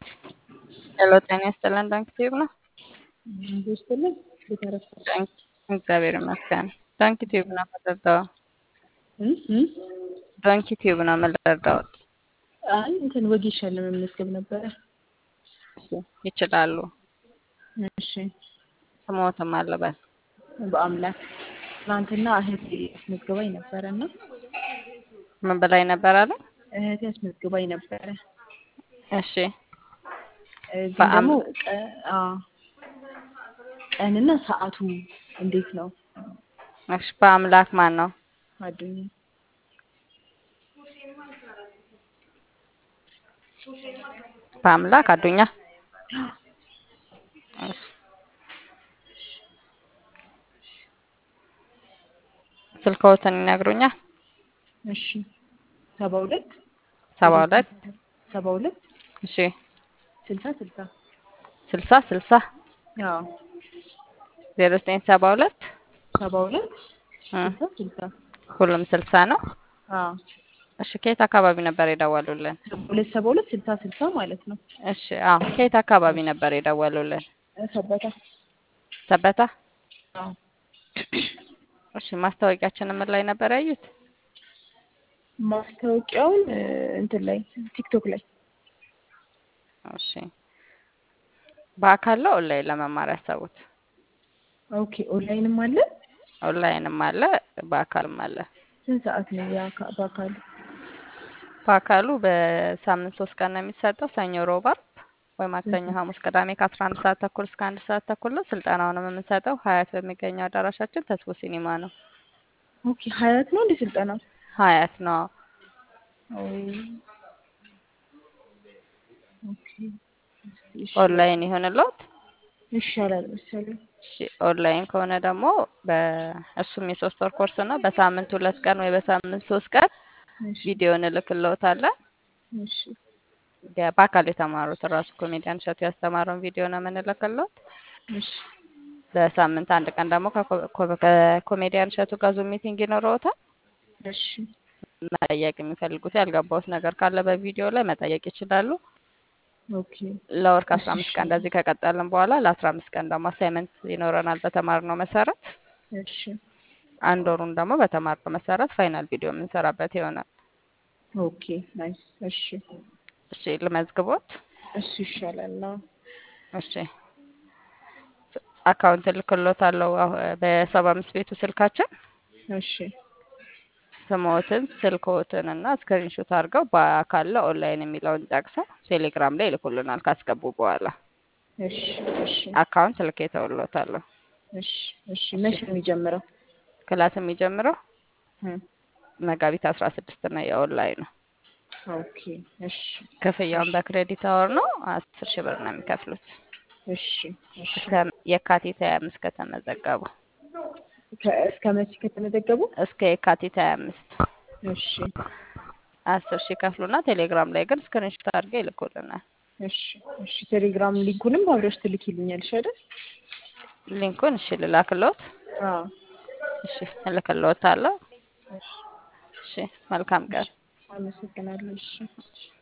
ሄሎ ጤና ይስጥልን ዳንክ ቲዩብ ነው። ይስጥልን ቤተረፈ ዳንክ እግዚአብሔር ይመስገን። ዳንክ ቲዩብ ነው የምንረዳው። ዳንክ ቲዩብ ነው የምንረዳው። አይ እንትን ወጌሻ ለመመዝገብ ነበረ። ይችላሉ። እሺ ስሞትም አለበት በአምላክ ትናንትና እህቴ አስመዝግባኝ ነበረ እና ምን በላይ ነበር አለ። እህቴ አስመዝግባኝ ነበረ እሺ እ ግን በአም- ደግሞ ቀ- አዎ፣ ቀንና ሰዓቱ እንዴት ነው? እሺ በአምላክ ማን ነው? አዱኛ በአምላክ አዱኛ። እሺ ስልክዎትን ይነግሩኛል? እሺ ሰባ ሁለት ሰባ ሁለት ሰባ ሁለት እሺ ስልሳ ስልሳ ስልሳ ስልሳ አዎ ዜሮ ዘጠኝ ሰባ ሁለት ሰባ ሁለት እ ስልሳ ስልሳ ሁሉም ስልሳ ነው። አዎ እሺ ከየት አካባቢ ነበር የደወሉልን? ሰባ ሁለት ሰባ ሁለት ስልሳ ስልሳ ማለት ነው። እሺ አዎ ከየት አካባቢ ነበር የደወሉልን? ሰበታ ሰበታ። አዎ እሺ ማስታወቂያችን ምን ላይ ነበር ያዩት? ማስታወቂያውን እ፣ እንትን ላይ ቲክቶክ ላይ እሺ በአካል ነው ኦንላይን ለመማር ያሰቡት? ኦኬ ኦንላይንም አለ ኦንላይንም አለ በአካልም አለ። ስንት ሰዓት ነው የአካ- በአካሉ በአካሉ በሳምንት ሶስት ቀን ነው የሚሰጠው፣ ሰኞ፣ ሮብ፣ አርብ ወይ ማክሰኞ፣ ሐሙስ፣ ቅዳሜ ከአስራ አንድ ሰዓት ተኩል እስከ አንድ ሰዓት ተኩል ነው። ስልጠናውንም የምንሰጠው ሀያት በሚገኘው አዳራሻችን ተስቦ ሲኒማ ነው። ኦኬ ሀያት ነው እንደ ስልጠናው ሀያት ነው። ኦ፣ ኦኬ እሺ፣ ኦንላይን ይሆንልዎት? ይሻላል መሰለኝ እሺ ኦንላይን ከሆነ ደግሞ በእሱም የሶስት ወር ኮርስ ነው። በሳምንት ሁለት ቀን ወይ በሳምንት ሶስት ቀን እሺ ቪዲዮ እንልክልዎታለን። እሺ ያ በአካል የተማሩት ራሱ ኮሜዲያን እሸቱ ያስተማረውን ቪዲዮ ነው የምንልክልዎት። እሺ በሳምንት አንድ ቀን ደግሞ ከኮ- ኮ- ከኮሜዲያን እሸቱ ጋር ዙም ሚቲንግ ይኖረዎታል። እሺ መጠየቅ የሚፈልጉት ያልገባዎት ነገር ካለ በቪዲዮ ላይ መጠየቅ ይችላሉ። ኦኬ ለወር ከአስራ አምስት ቀን እንደዚህ ከቀጠልን በኋላ ለአስራ አምስት ቀን ደግሞ አሳይመንት ይኖረናል በተማርነው መሰረት። እሺ አንድ ወሩን ደግሞ በተማርነው መሰረት ፋይናል ቪዲዮ የምንሰራበት ይሆናል። ኦኬ ናይስ እሺ እሺ ልመዝግቦት። እሱ ይሻላል አዎ እሺ አካውንት እልክልዎታለሁ አሁ- በሰባ አምስት ቤቱ ስልካችን እሺ ስምዎትን ስልክዎትን እና ስክሪንሾት አድርገው በአካል ለኦንላይን የሚለውን ጠቅሰው ቴሌግራም ላይ ይልኩልናል ካስገቡ በኋላ እሺ እሺ አካውንት ልኬ ተውሎታለሁ። እሺ እሺ መቼ ነው የሚጀምረው? ክላስ የሚጀምረው እ፣ መጋቢት አስራ ስድስት ነው። የኦንላይን ነው። ኦኬ እሺ ክፍያውን በክሬዲት አወር ነው። አስር ሺህ ብር ነው የሚከፍሉት እሺ እሺ እስከ የካቲት ሀያ አምስት ከተመዘገቡ ከ- እስከ መቼ ከተመዘገቡ? እስከ የካቲት ሀያ አምስት እሺ አስር ሺህ ከፍሉና ቴሌግራም ላይ ግን ስክሪንሾት አድርገው ይልኩልናል። እሺ እሺ ቴሌግራም ሊንኩንም አብረሽ ትልኪልኛለሽ አይደል? ሊንኩን እሺ ልላክልዎት? አዎ እሺ እልክልዎታለሁ። እሺ መልካም ቀን። አመሰግናለሁ። እሺ